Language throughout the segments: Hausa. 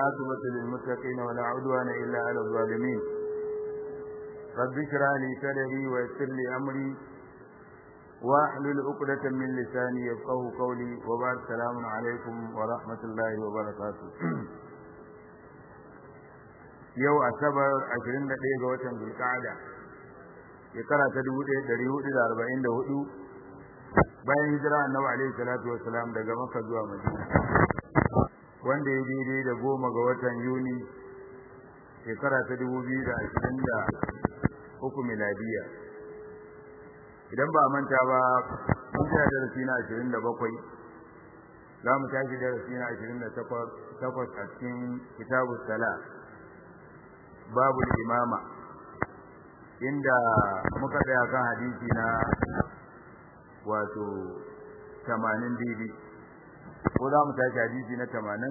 والعاقبة للمتقين ولا عدوان إلا على الظالمين رب اشرح لي صدري ويسر لي أمري واحلل عقدة من لساني يفقه قولي وبعد السلام عليكم ورحمة الله وبركاته yau asabar 21 ga watan zulqa'ada shekara ta 1444 bayan hijira annabi alaihi salatu wassalam daga makka zuwa madina wanda ya daidai da goma ga watan yuni shekara ta 2023 miladiya idan ba manta ba mun jira darasi na 27 za mu tashi darasi na 28 a cikin kitabu salat babu imama inda muka tsaya kan hadisi na wato 80 daidai ko za mu tashi hadisi na 80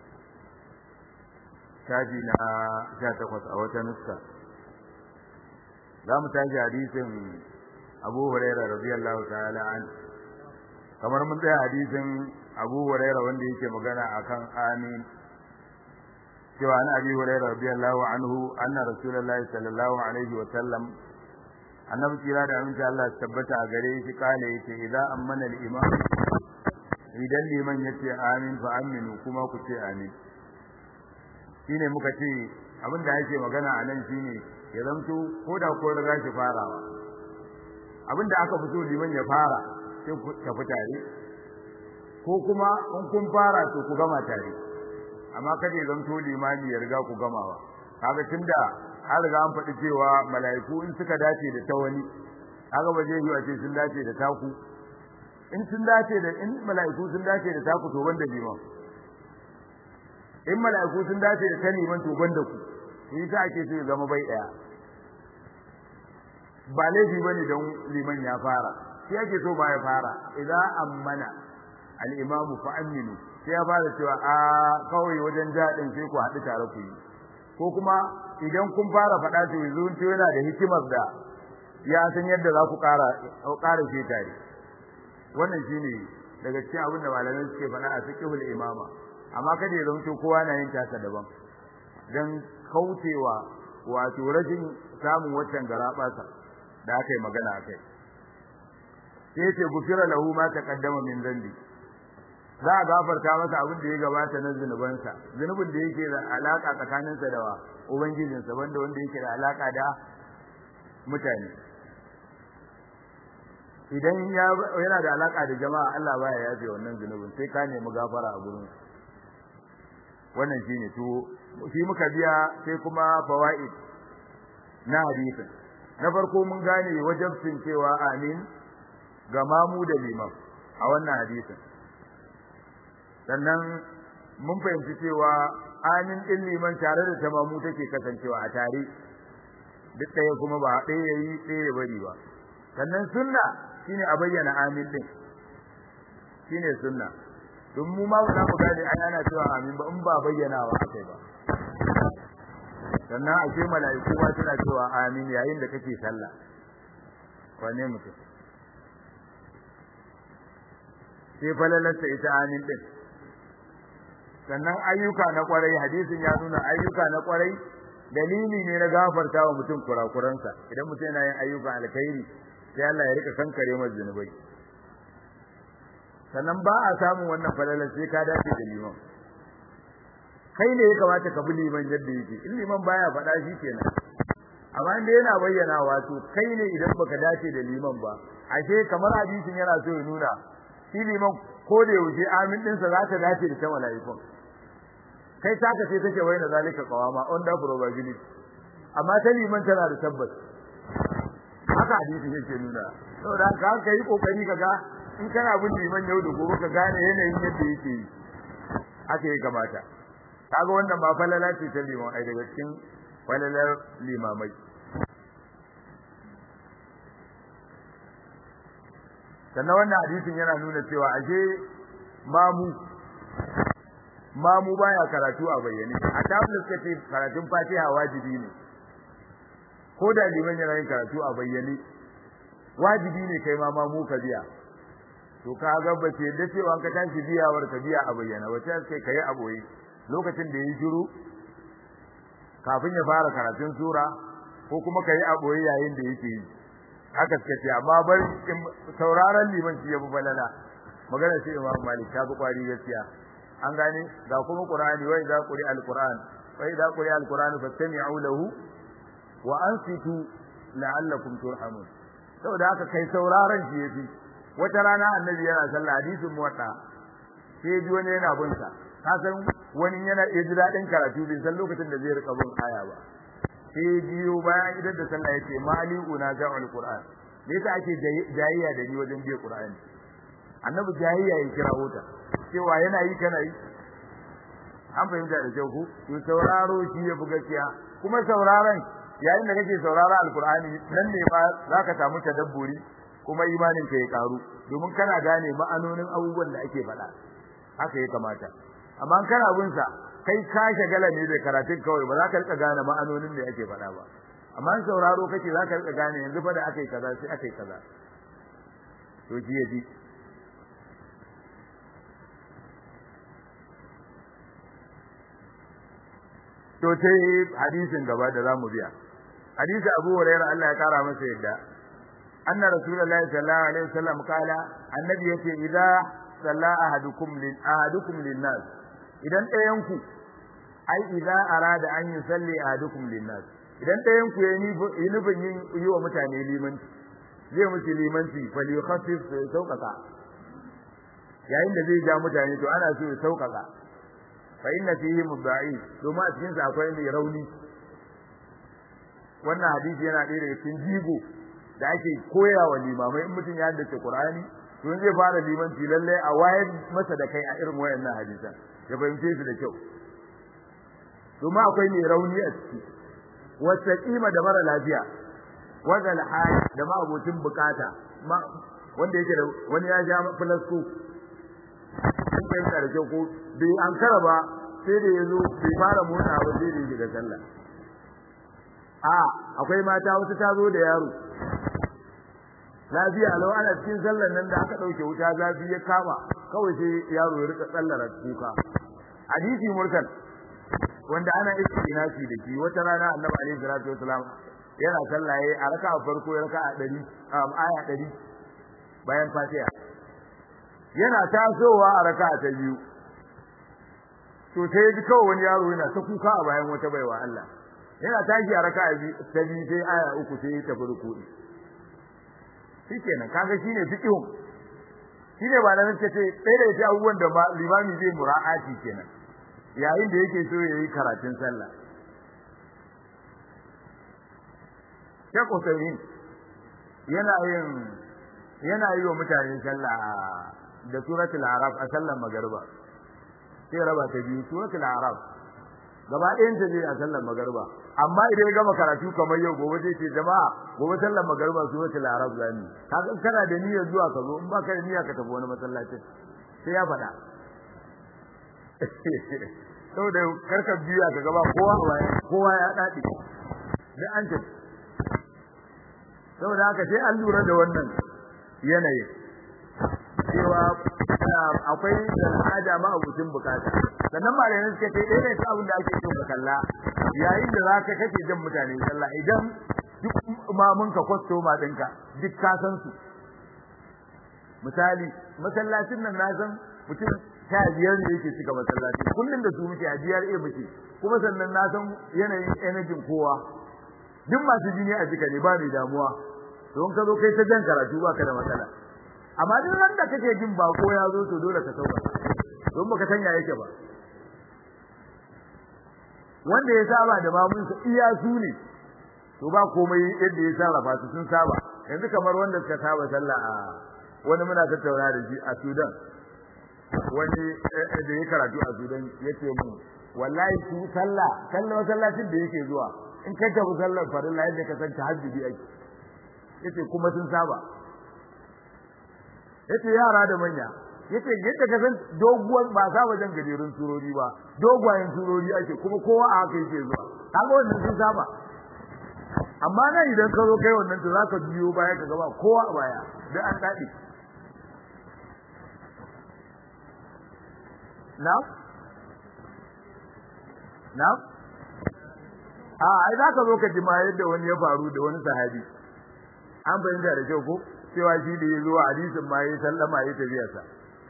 tashi na 18 a wata nuska za mu tashi hadisin abu huraira radiyallahu ta'ala an kamar mun tsaya hadisin abu huraira wanda yake magana akan amin cewa an abi hurairah radiyallahu anhu anna rasulullahi sallallahu alaihi wa sallam annabi kira da aminci Allah tabbata a gare shi kale yace idan ammana al-imam idan liman yace amin fa aminu kuma ku ce amin shine muka ce abin da yake magana a nan shine ya zanto ko da ko riga shi farawa abin da aka fito liman ya fara sai ku tafi tare ko kuma in kun fara to ku gama tare amma kada ya zanto limami ya riga ku gamawa kaga tunda an riga an faɗi cewa mala'iku in suka dace da ta wani kaga ba zai yi a ce sun dace da taku in sun dace da in mala'iku sun dace da taku to banda liman in mala'iku sun dace da ta liman to banda ku shi yasa ake so ya zama bai daya ba laifi bane don liman ya fara shi ake so ba ya fara idan ammana al-imamu fa aminu sai ya fara cewa a kawai wajen jaɗin sai ku haɗu tare ku yi ko kuma idan kun fara faɗa to yanzu to yana da hikimar da ya san yadda za ku ƙara ƙara shi tare wannan shine daga cikin abin da malamai suke faɗa a fiqhul imama amma kada ya zanto kowa na yin tasa daban dan kaucewa wato rashin samun waccan garaɓasa da aka yi magana akai sai ce gufira lahu ma taqaddama min zambi za a gafarta masa abin da ya gabata na zunubansa zunubin da yake da alaka tsakaninsa da ubangijinsa wanda wanda yake da alaka da mutane idan yana da alaka da jama'a Allah baya yafe wannan zunubin sai ka nemi gafara a gurin wannan shine to shi muka biya sai kuma fawaid na hadisin na farko mun gane wajabcin cewa amin ga mamu da liman a wannan hadisin sannan mun fahimci cewa amin din liman tare da tamamu take kasancewa a tare duk ɗaya kuma ba ɗaya yayi ɗaya ya bari ba sannan sunna shine a bayyana amin din shine sunna don mu ma za mu gane ai ana cewa amin ba in ba bayyanawa akai ba sannan a ce mala'iku ma suna cewa amin yayin da kake sallah wane mutum sai falalarsa ita amin din sannan ayyuka na kwarai hadisin ya nuna ayyuka na kwarai dalili ne na gafarta wa mutum kurakuransa idan mutum yana yin ayyuka alkhairi sai Allah ya rika kankare masa zunubai sannan ba a samun wannan falalar sai ka dace da liman kai ne ya kamata ka bi liman yadda yake in liman baya faɗa shi kenan amma inda yana bayyana wato kai ne idan baka dace da liman ba ashe kamar hadisin yana so ya nuna shi liman ko da yaushe amin ɗinsa za ta dace da ta mala'ikun kai taka sai take wai na zalika qawama under probability amma ta liman tana da tabbas haka hadisi yake nuna saboda haka ka yi kokari kaga in kana bin liman yau da gobe ka gane yanayin yadda yake yi haka ya kamata kaga wannan ba falala ce ta liman ai daga cikin falalar limamai sannan wannan hadisin yana nuna cewa ashe mamu mamu baya karatu a bayyane a tabbata suka ce karatun Fatiha wajibi ne ko da liman yana yin karatu a bayyane wajibi ne kai ma mamu ka biya to ka ga ba ce da cewa ka tashi biyawar ka biya a bayyana wace sai kai a boye lokacin da ya shiru kafin ya fara karatun sura ko kuma kai a boye yayin da yake yi haka suka ce amma bar sauraron liman shi ya fi balala magana sai Imam Malik ta fi kwari gaskiya an gane ga kuma Qur'ani wa idza quri al-Qur'an wa idza quri al-Qur'an fastami'u lahu wa ansitu la'allakum turhamun saboda haka kai sauraron shi yafi wata rana annabi yana sallah hadisin muwatta sai ji wani yana bin sa ka san wani yana iya ji dadin karatu bin san lokacin da zai rika bin aya ba sai biyo bayan idan da sallah yace mali una ja'al qur'an me yasa ake jayayya da ni wajen biye qur'ani annabi jayayya ya kira wuta cewa yana yi kana yi an fahimta da kyau ku to sauraro shi ya fi gaskiya kuma sauraron yayin da kake saurara alqur'ani nan ne ba zaka samu tadabburi kuma imanin ka ya karu domin kana gane ma'anonin abubuwan da ake faɗa haka ya kamata amma kana bin sa kai ka shagala ne da karatun kawai ba za ka rika gane ma'anonin da ake faɗa ba amma in sauraro kake za ka rika gane yanzu fa da akai kaza sai akai kaza to ji yaji to sai hadisin gaba da zamu biya hadisi Abu Hurairah Allah ya kara masa yadda anna rasulullahi sallallahu alaihi wasallam kala annabi yace idza salla ahadukum lin ahadukum lin nas idan ɗayan ku ai idza arada an yusalli ahadukum lin nas idan ɗayan ku yayi nufin yin yi wa mutane limanci zai musu limanci fal yukhaffif sauƙaƙa yayin da zai ja mutane to ana so ya sauƙaƙa fa inna fihi mudda'i domin a cikin sa akwai mai rauni wannan hadisi yana ɗaya daga cikin jigo da ake koya wa limamai in mutum ya haddace Qur'ani to zai fara limanci lalle a wayar masa da kai a irin wayannan hadisan ya fahimce su da kyau domin akwai mai rauni a ciki wata kima da mara lafiya wanda alhali da ma abocin bukata wanda yake da wani ya ja filasko in fahimta da kyau ko bai an kara ba sai da ya zo bai fara motsa ba sai da ya shiga sallah a akwai mata wata ta zo da yaro lafiya lau ana cikin sallar nan da aka dauke wuta zafi ya kama kawai sai yaro ya rika tsallar kuka hadisi mursal wanda ana istinasi da shi wata rana annabi alaihi salatu wasalam yana sallaye a raka'a farko ya raka'a 100 aya 100 bayan fatiha yana tasowa a raka'a ta biyu to sai ji kawai wani yaro yana ta kuka a bayan wata baiwa Allah yana tashi a raka'a ta biyu sai aya uku sai ya tafi ruku'i shikenan kaga shine fiqhun shine ba nan ce sai da ya abubuwan da limami zai mura'ati kenan yayin da yake so yayi karatun sallah Sheikh Usaimin yana yin yana yi wa mutane sallah da suratul araf a sallar magariba sai raba ta biyu suratul araf gaba ɗayan ta zai a sallar magariba amma idan ya gama karatu kamar yau gobe zai ce jama'a gobe sallar magariba suratul araf zani kaga kana da niyyar zuwa ka zo in baka da niyya ka tafi wani masallacin sai ya faɗa saboda karka biya ka gaba kowa kowa ya dade da an tafi saboda haka sai an lura da wannan yanayi cewa akwai al'ada ma abucin bukata sannan malamin suka ce ɗaya ne ta abin da ake so ka kalla yayin da zaka kake jan mutane sallah idan duk imamin ka kwastoma ɗinka duk ka san su misali masallacin nan na san mutum ta biyar ne yake cika masallaci kullum da su muke a biyar e muke kuma sannan na san yanayin energy kowa duk masu jini a jika ne ba mai damuwa don ka zo kai ta jan karatu baka da matsala amma duk ran da kake jin bako ya zo to dole ka sauka don baka sanya yake ba wanda ya saba da mamun sa iya su ne to ba komai yadda ya sarrafa su sun saba yanzu kamar wanda suka saba sallah a wani muna tattauna da shi a Sudan wani da ya karatu a Sudan yace mu wallahi su sallah sallah masallacin da yake zuwa in ka tafi sallar farilla yadda ka san tahajjudi ake yace kuma sun saba yace yara da manya yace yadda ka san doguwar ba sa wajen gajerun surori ba dogwayen surori ake kuma kowa a haka yake zuwa kaga wannan sun saba amma nan idan ka zo kai wannan to zaka biyo baya ka gaba kowa a baya da an dade na na a ai za ka zo ka ji ma yadda wani ya faru da wani sahabi an fahimta da kyau ko cewa shi da ya zo hadisin ma ya sallama ya tafiya sa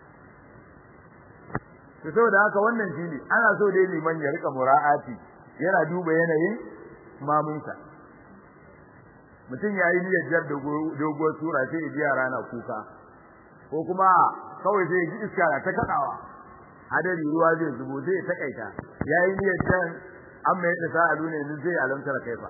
to saboda haka wannan shi ne ana so dai liman ya rika mura'ati yana duba yanayin mamunsa mutum ya yi niyyar jar doguwar sura sai ya ji yara na kuka ko kuma kawai sai ya ji iska na ta kaɗawa hadari ruwa zai zubo zai takaita ya yi niyyar jan an mai da sa'alu ne yanzu zai alamtar kaifa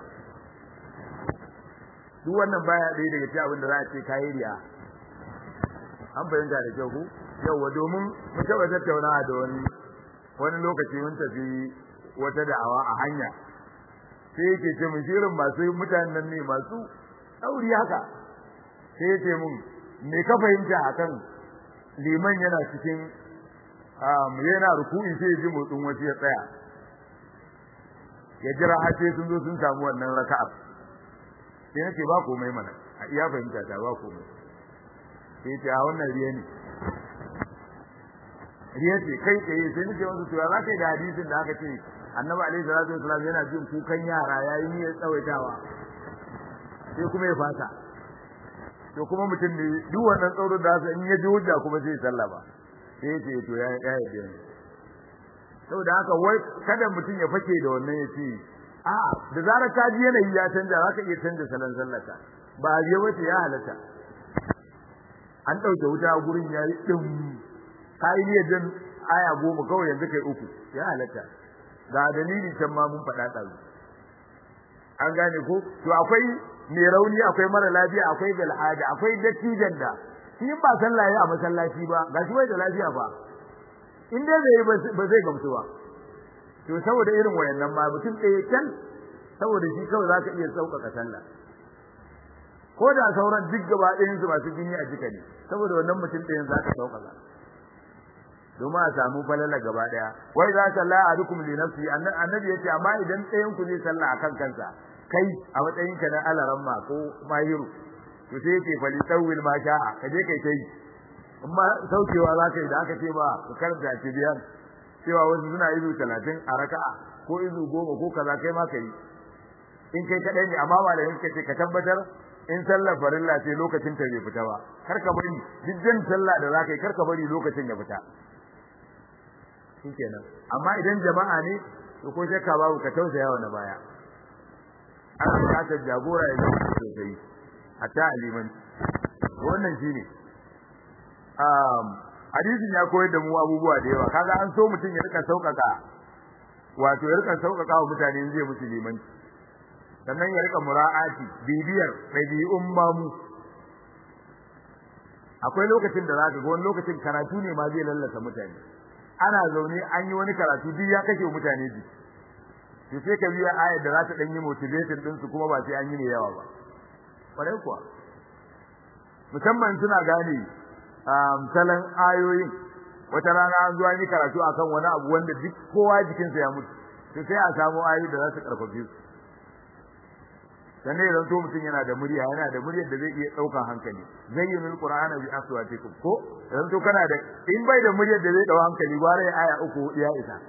duk wannan baya ɗaya daga cikin abin da za a ce kayi riya an fahimta da kyau ku yauwa domin mun taɓa tattaunawa da wani wani lokaci mun tafi wata da'awa a hanya sai yake ce mun shirin masu mutanen nan ne masu ɗauri haka sai yake mun me ka fahimta akan liman yana cikin yana ruku'i sai ya ji motsin wasu ya tsaya ya jira har sai sun zo sun samu wannan raka'a sai nake ba komai mana a iya fahimta ta ba komai sai ce a wannan riya ne riya ce kai tsaye sai nake wasu cewa za ka yi da hadisin da aka ce annabi alaihi salatu wasalam yana jin kukan yara yayin niyyar tsawaitawa sai kuma ya fata to kuma mutum ne duk wannan tsaurin da in ya ji hujja kuma sai ya sallama sai ya ce to ya ya yarda ne saboda haka wai kada mutum ya fake da wannan ya ce a da zarar ka ji yanayi ya canja zaka iya canja salon sallata ba a je wace ya halatta an ɗauke wuta a gurin yayi din kai ne dan aya goma kawai yanzu kai uku ya halatta ga dalili can ma mun faɗa ɗazu an gane ko to akwai mai rauni akwai mara lafiya akwai bil'ada akwai dattijan da shi ba sallah ya a masallaci ba gashi bai da lafiya ba in dai zai ba zai gamsu ba to saboda irin wayannan ma mutum ɗaya can saboda shi kawai zaka iya sauƙaƙa sallah ko da sauran duk gaba ɗayan su masu jini a jika ne saboda wannan mutum ɗayan zaka sauƙaƙa domin a samu falala gaba ɗaya wai za ka la adukum li nafsi annabi yace amma idan ɗayan ku zai sallah akan kansa kai a matsayin ka na alaramma ko mahiru to sai yake fali tawil ma sha'a ka je kai kai amma saukewa za ka yi da aka ce ba ka karanta tibiyan cewa wasu suna izu talatin a raka'a ko izu goma ko kaza kai ma ka yi in kai kaɗai ne amma malamin ka ce ka tabbatar in sallar farilla ce lokacin ta bai fita ba kar ka bari duk sallah da za ka yi kar ka bari lokacin ya fita shikenan amma idan jama'a ne to ko shakka babu ka tausaya wa na baya ana buƙatar jagora ya zama sosai hatta aliman wannan shine um hadisin ya koyar da mu abubuwa da yawa kaga an so mutum ya rika sauƙaƙa wato ya rika sauƙaƙa wa mutane zai musu limanci sannan ya rika mura'ati bibiyar ɗabi'un mamu akwai lokacin da zaka ga wani lokacin karatu ne ma zai lallasa mutane ana zaune an yi wani karatu duk ya kashe mutane ji to sai ka biya ayar da za ta dan yi motivation din su kuma ba sai an yi ne yawa ba kwarai kuwa musamman suna gane salon ayoyin wata rana an zo an yi karatu akan wani abu wanda duk kowa jikinsa ya mutu to sai a samu ayoyi da za su karfafe su sannan ya zanto mutum yana da murya yana da muryar da zai iya ɗaukan hankali zayyinul qur'ana bi aswatikum ko zanto kana da in bai da muryar da zai ɗau hankali gwara ya aya uku ya isa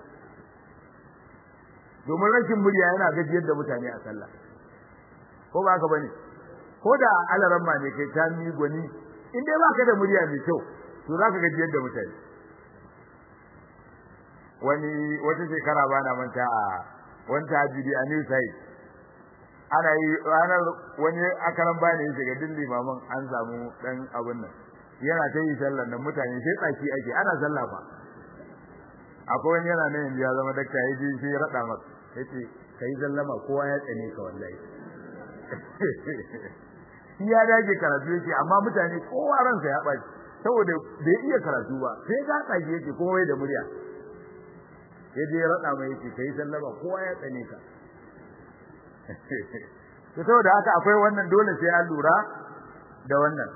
domin rashin murya yana gajiyar da mutane a sallah ko ba haka bane ko da alaran ma ne kai ta mi gwani in dai baka da murya mai kyau to zaka gajiyar da mutane wani wata shekara bana manta a wani tajiri a New Side ana yi ranar wani akaran bani ya shiga din limaman an samu dan abun nan yana ta yi sallar nan mutane sai tsaki ake ana sallah fa akwai wani yana nan ya zama dakta ya ji sai ya rada masa yace kai sallama kowa ya tsane ka wallahi shi ya dage karatu yake amma mutane kowa ransa ya baci saboda bai iya karatu ba sai ga tsaki yake kowa da murya yaje ya rada mai yake kai sallama kowa ya tsane ka to saboda haka akwai wannan dole sai an lura da wannan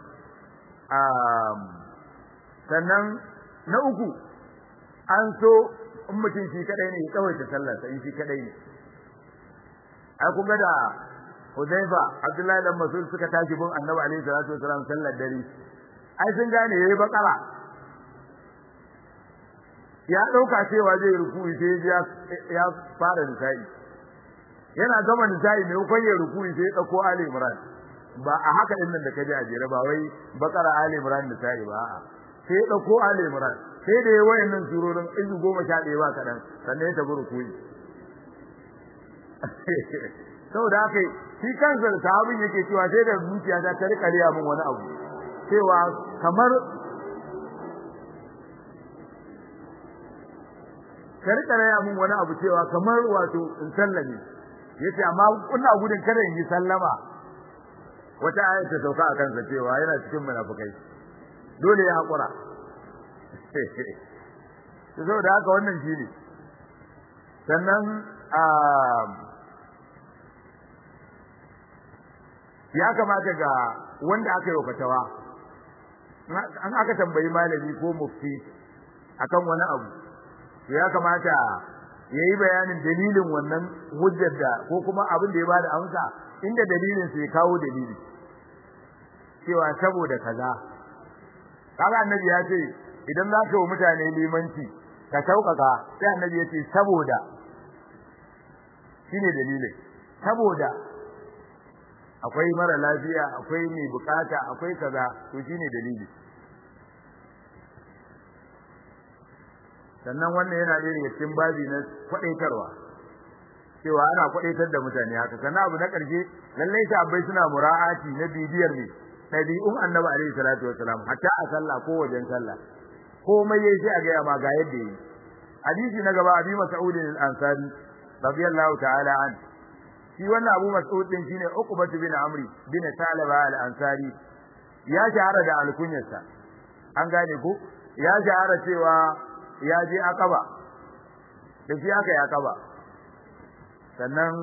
sannan na uku an so in mutum shi kadai ne ya tsawaita sallar sai shi kadai ne ai kun ga da Hudayfa Abdullahi dan Mas'ud suka tashi bin Annabi alaihi salatu wasallam sallar dare ai sun gane yayi bakara ya dauka cewa zai ruku'i sai ya ya fara nisa'i yana gama nisa'i mai kun ya ruku'i sai ya dauko ali imran ba a haka din nan da kaje a jere ba wai bakara ali imran nisa'i ba a'a sai ya dauko ali imran sai da yayi wayannan surorin izu 11 ba kadan sannan ya tafi ruku'i saboda haka shi kansa da sahabin yake cewa sai da zuciya ta ta rika riya min wani abu cewa kamar ta rika riya min wani abu cewa kamar wato in sallame yace amma ina gudun kada in yi sallama wata ayat ta sauka a kansa cewa yana cikin munafikai dole ya hakura saboda haka wannan shine sannan ya kamata ga wanda aka yi fatawa an aka tambayi malami ko mufti akan wani abu to ya kamata yayi bayanin dalilin wannan hujjar da ko kuma abin da ya bada amsa inda dalilin sai kawo dalili cewa saboda kaza kaga annabi ya ce idan za ka yi mutane limanci ka sauƙaƙa sai annabi ya ce saboda shine dalilin saboda akwai mara lafiya akwai mai bukata akwai kaza to shine dalili sannan wannan yana da daga cikin babi na kwadaitarwa cewa ana kwadaitar da mutane haka sannan abu na karshe lallai sahabbai suna mura'ati na bibiyar ne tabi'un annabi alaihi salatu wasalam hatta a sallah ko wajen sallah komai yayi sai a ga ma ga yadda yi hadisi na gaba abi mas'ud al-ansari radiyallahu ta'ala an shi wannan abu mas'ud din shine uqbah bin amri bin salaba al-ansari ya shahara da alkunyarsa an gane ko ya shahara cewa ya je akaba da shi aka yi akaba sannan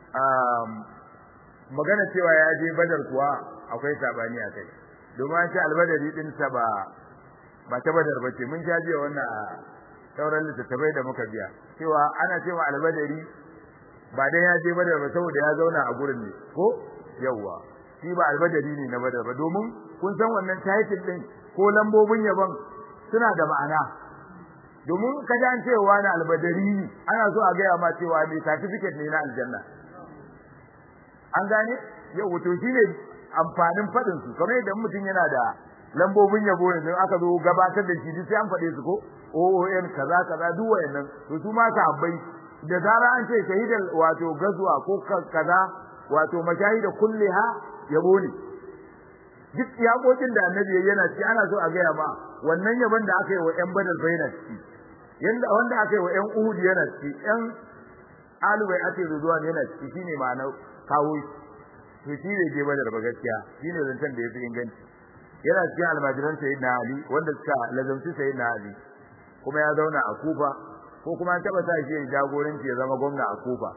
magana cewa ya je badar kuwa akwai sabani a kai domin an ce albadari din sa ba ba ta badar bace mun sha biya wannan a sauran littattafai da muka biya cewa ana cewa albadari ba dai ya je badar ba saboda ya zauna a gurin ne ko yawwa shi ba albadari ne na badar ba domin kun san wannan title din ko lambobin yaban suna da ma'ana domin ka ji an cewa na albadari ana so a gaya ma cewa mai certificate ne na aljanna an gane yau wato shine amfanin fadin su kamar yadda mutum yana da lambobin yabo ne don aka zo gabatar da shi sai an fade su ko OON kaza kaza duk wayannan to su ma sahabbai da zara an ce shahidal wato gazwa ko kaza wato mashahida kulliha yabo ne duk yakokin da annabi yana ci ana so a gaya ma wannan yabon da aka yi wa ƴan badar bayna ci yanda wanda aka yi wa ƴan uhud yana ci ƴan alubai ake zuwa yana ci shine ma'anar kawo to shi ne je badar ba gaskiya shine zantan da yafi inganci yana cikin almajiran sayyidina ali wanda suka lazamci sayyidina ali kuma ya zauna a kufa ko kuma an taba sa shi ya jagoranci ya zama gwamna a kufa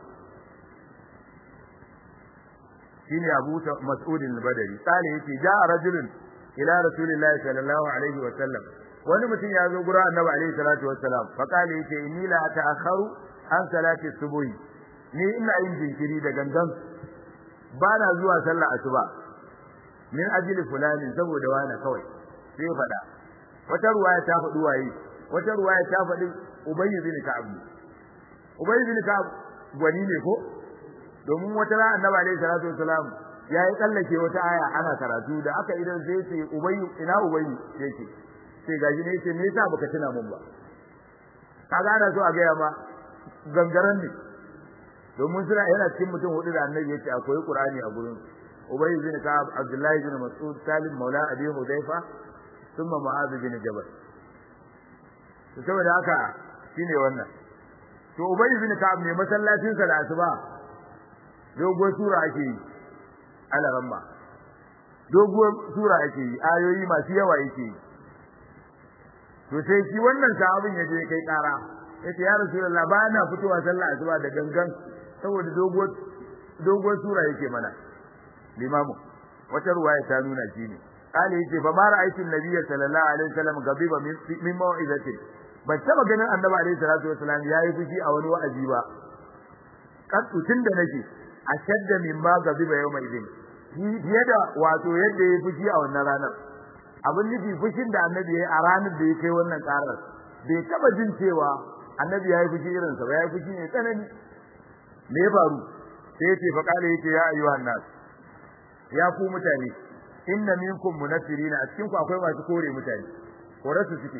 shine abu mas'ud al-badri tsale yake ja'a rajulun ila rasulillahi sallallahu alaihi wa sallam wani mutum ya zo gura annabi alaihi salatu wa salam fa kale yake inni la ta'akharu an salati subuhi ni ina yin jinkiri da gangan ba na zuwa sallar asuba min ajli fulani saboda wani kawai sai ya faɗa wata ruwaya ta faɗi waye wata ruwaya ta faɗi ubayy bin ka'ab ubayy bin ka'ab gwani ne ko domin wata ran annabi alaihi salatu wasalam ya yi tsallake wata aya ana karatu da aka idan sai ce ubayy ina ubayy yake sai gaji ne ce me yasa baka tuna mun ba kaga ana so a ga ma gangaren ne domin suna yana cikin mutum hudu da annabi yace akwai qur'ani a gurin ubay bin ka'ab abdullahi bin mas'ud salim maula abi hudayfa thumma mu'adh bin jabal to saboda haka shine wannan to ubay bin ka'ab ne masallacin sa da asuba dogo sura ake yi ala ramma dogo sura ake yi ayoyi masu yawa yake yi to sai shi wannan sahabin ya je kai kara yace ya rasulullah ba na fitowa sallah asuba da gangan saboda doguwar doguwar sura yake mana limamu wata ruwaya ta nuna shi ne kale yace fa ma ra'aytu nabiyya sallallahu alaihi wasallam gabiba min mau'izatin ban taba ganin annabi alaihi salatu wasallam yayi fushi a wani wa'azi ba kan tun da nake ashadda min ma gabiba yawma idin fiye da wato yadda yayi fushi a wannan ranar abin nufi fushin da annabi yayi a ranar da ya kai wannan karar bai taba jin cewa annabi yayi fushi irin sa ba yayi fushi ne tsanani me ya faru sai yace fa kale yace ya ayyuhan nas ya ku mutane inna minkum munaffirina a cikin ku akwai masu kore mutane korarsu suke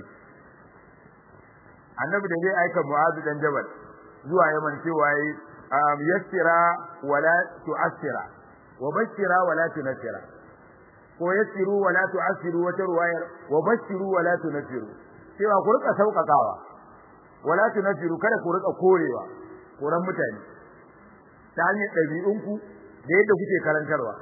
annabi da zai aika mu'azu dan jabal zuwa yaman cewa yi yassira wala tu'assira wa bashira wala tunassira ko yassiru wala tu'assiru wata ruwayar wa bashiru wala tunaffiru cewa ku rika sauƙaƙawa wala tunaffiru kada ku rika korewa koran mutane ta hanyar ɗabi'unku da yadda kuke karantarwa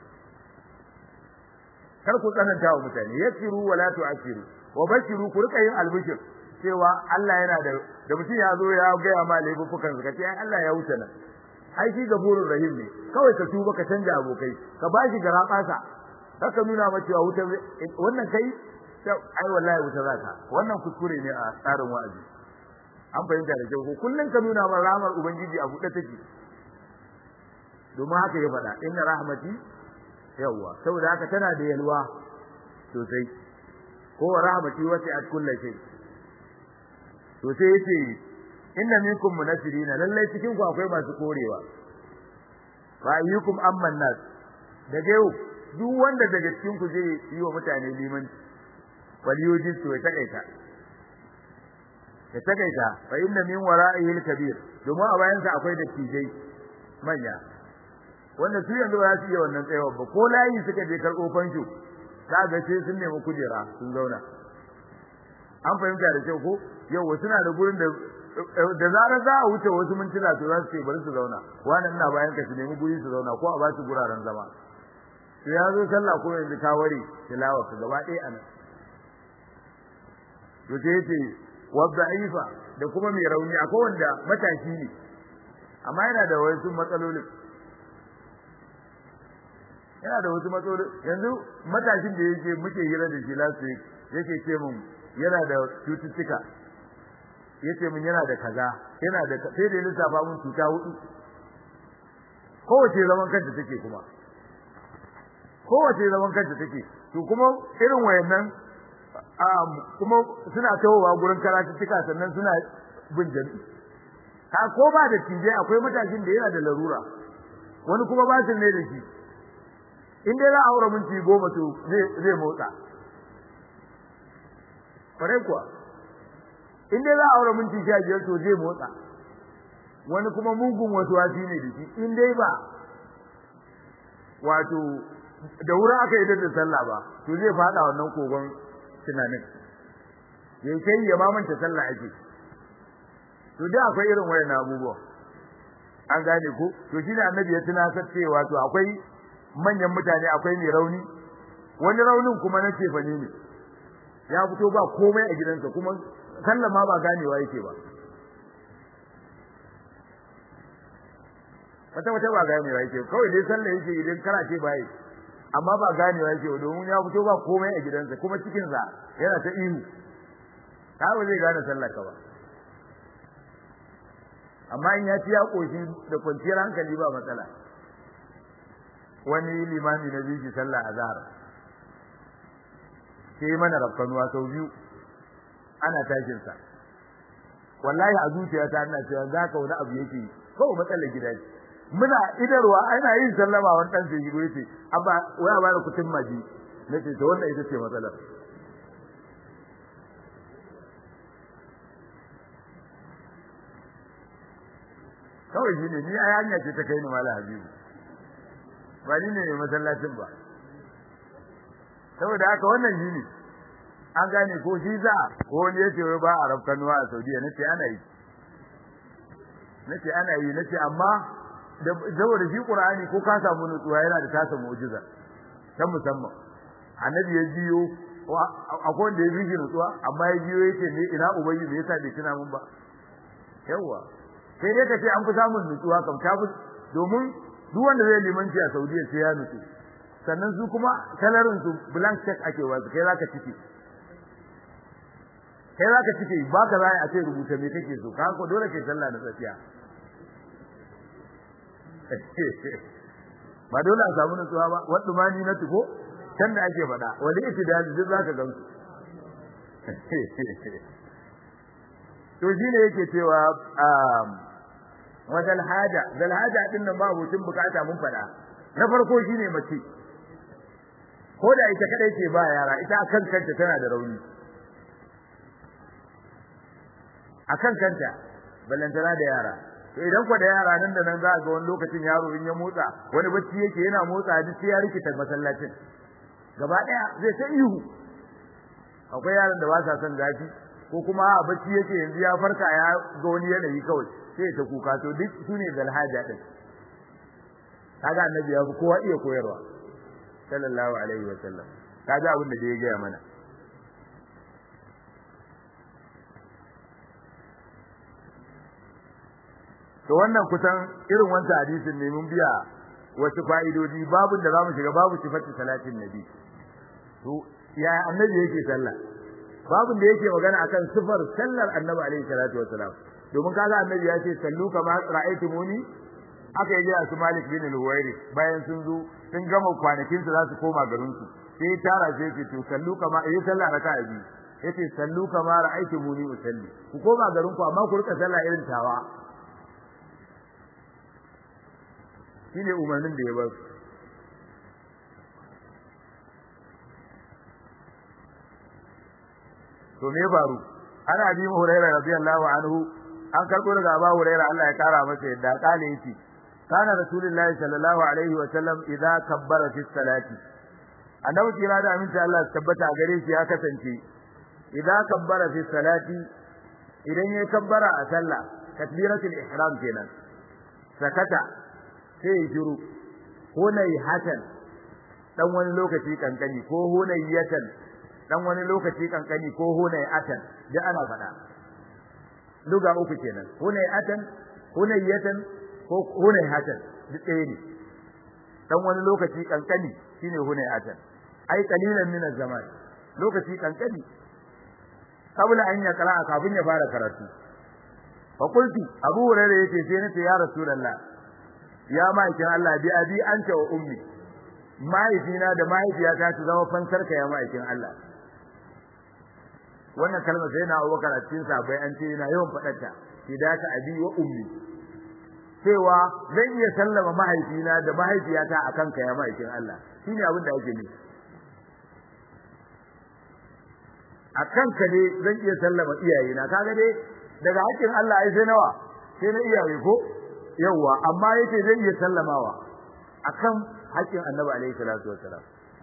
kar ku tsananta wa mutane yassiru wala tu'assiru wa bashiru ku rika yin albishir cewa Allah yana da da mutum ya zo ya gaya ma laifukan ka ce ai Allah ya wuce nan ai shi gafurur rahim ne kawai ka tuba ka canja abokai ka bashi garabasa haka nuna ma cewa wuta wannan kai ai wallahi wuta zaka wannan kuskure ne a tsarin wa'azi an fahimta da kyau kullun ka nuna ma rahmar ubangiji a buɗe take domin haka ya faɗa inna rahmati yawwa saboda haka tana da yalwa sosai ko rahmati wasi'at kulli shay to sai yace inna minkum munafirina lallai cikin ku akwai masu korewa fa ayyukum amman nas daga yau duk wanda daga cikin ku zai yi wa mutane limanci wal yujis to ya takaita ya takaita fa inna min wara'ihi al-kabir domin a bayan sa akwai dattijai manya wanda su yanzu ba su iya wannan tsayawa ba ko layi suka je karɓo fansho za ga sai sun nemi kujera sun zauna an fahimta da kyau ko yau suna da gurin da da zarar za a wuce wasu mintuna to za su ce bari su zauna wannan ina bayan ka su nemi guri su zauna ko a ba su guraren zama to ya zo sallah ko yanzu ka ware tilawa ka gaba ɗaya anan to sai yace wa da'ifa da kuma mai rauni akwai wanda matashi ne amma yana da wasu matsaloli yana da wasu matsaloli yanzu matashin da yake muke hira da shi last week yake ce mun yana da cututtuka yace mun yana da kaza yana da sai da lissafa mun cuta hudu kowace zaman kanta take kuma kowace zaman kanta take to kuma irin wayannan kuma suna tawowa gurin karatuttuka sannan suna bin jami'i ka ko ba da tije akwai matashin da yana da larura wani kuma ba shi ne da shi in dai za a aure minti goma to zai motsa kwarai kuwa in dai za a aure minti sha biyar to zai motsa wani kuma mugun wasu wasi ne da shi in dai ba wato da wurin aka yi da sallah ba to zai fada wannan kogon tunanin ya kai ya ma manta sallah ake to dai akwai irin wayan abubuwa an gane ko to shine annabi ya tunasar cewa to akwai manyan mutane akwai mai rauni wani raunin kuma na cefane ne ya fito ba komai a gidansa kuma sallah ma ba ganewa yake ba wata wata ba ganewa yake kawai dai sallah yake idan kana ce bai amma ba ganewa yake ba domin ya fito ba komai a gidansa kuma cikin sa yana ta ihu ta ba zai gane sallah ka ba amma in ya ci ya koshi da kwanciyar hankali ba matsala wani limami na biyu sallah azhar sai mana rafkanuwa sau biyu ana tashin sa wallahi a zuciyata ina cewa zaka wani abu yake kawai matsalar gida ce muna idarwa ana yin sallama wani dan sai shigo yace abba waya ba da kutin maji nace to wannan ita ce matsalar kawai shi ne ni a hanya ce ta kai ni mala habibu ba ni ne masallacin ba saboda haka wannan shi ne an gane ko shi za ko wani yace wai ba a rafkanuwa a Saudiya nace ana yi nace ana yi nace amma da saboda shi Qur'ani ko ka samu nutsuwa yana da tasa mu'jiza ta musamman annabi ya jiyo akwai wanda ya bi nutsuwa amma ya jiyo yace ne ina ubangi me yasa bai tuna mun ba yawa sai dai ka ce an fi samun nutsuwa kam ta fi domin duk wanda zai limanci a Saudiya sai ya nutsu sannan su kuma salarin su blank check ake wasu kai zaka cike kai zaka cike ba ka zai a ce rubuta me kake so ka ko dole kai sallah da tsafiya ba dole a samu nutsuwa ba wadda mani na tuko can da ake faɗa wani itidali duk zaka gan su to shine yake cewa wa zal haja zal haja din nan ba mutun bukata mun fada na farko shine mace ko da ita kadai ce ba yara ita akan kanta tana da rauni akan kanta ballantana da yara to idan ko da yara nan da nan za ga wani lokacin yaro in ya motsa wani bacci yake yana motsa duk sai ya rikita masallacin gaba daya zai ta ihu akwai yaran da ba sa son zafi ko kuma a bacci yake yanzu ya farka ya ga wani yanayi kawai sai ta kuka to duk sune zalhaja din kaga annabi ya fi kowa iya koyarwa sallallahu alaihi wa sallam kaga abin da ya gaya mana to wannan kusan irin wancan hadisin ne mun biya wasu fa'idodi babu da zamu shiga babu sifatu salatin nabi to ya annabi yake sallah babu da yake magana akan sifar sallar annabi alaihi salatu wasalam domin kaga annabi ya ce sallu kama ra'aytumuni aka yi a su Malik bin al-Huwairi bayan sun zo sun gama kwanakin su za su koma garin su sai tara sai ce to sallu kama yi sallah raka'a biyu yace sallu kama ra'aytumuni usalli ku koma garin ku amma ku rika sallah irin tawa shine umarnin da ya ba su to me faru ana bi hurairah radiyallahu anhu an karbo daga Abu Hurairah Allah ya kara masa yadda kale yace kana rasulullahi sallallahu alaihi wa sallam idza kabbara fi salati annabi kira da aminta Allah ya tabbata gare shi ya kasance idza kabbara fi salati idan yayi kabbara a sallah takbiratul ihram kenan sakata sai ya shiru hunay hatan dan wani lokaci kankani ko hunayatan dan wani lokaci kankani ko hunay atan da ana faɗa luga uku kenan hunay atan hunayatan ko hunay hatan duk ɗaya ne dan wani lokaci kankani shine hunay atan ai qalilan min zaman lokaci kankani kabla an ya kara kafin ya fara karatu fa qulti abu hurairah yace sai nace ya rasulullah ya ma'aikin Allah bi abi anta wa ummi mahaifina da mahaifiyata su zama fansarka ya ma'aikin Allah wannan kalmar sai na Abubakar a cikin sabai an ce yana yawan faɗarta fidaka abi wa ummi cewa zan iya sallama mahaifina da mahaifiyata akan ka ya ma'aikin Allah shine abin da ake nufi akan ka ne zan iya sallama iyayena kaga dai daga hakkin Allah ai sai nawa sai na iyaye ko yawa amma yace zai iya sallamawa akan hakkin Annabi alaihi salatu wassalam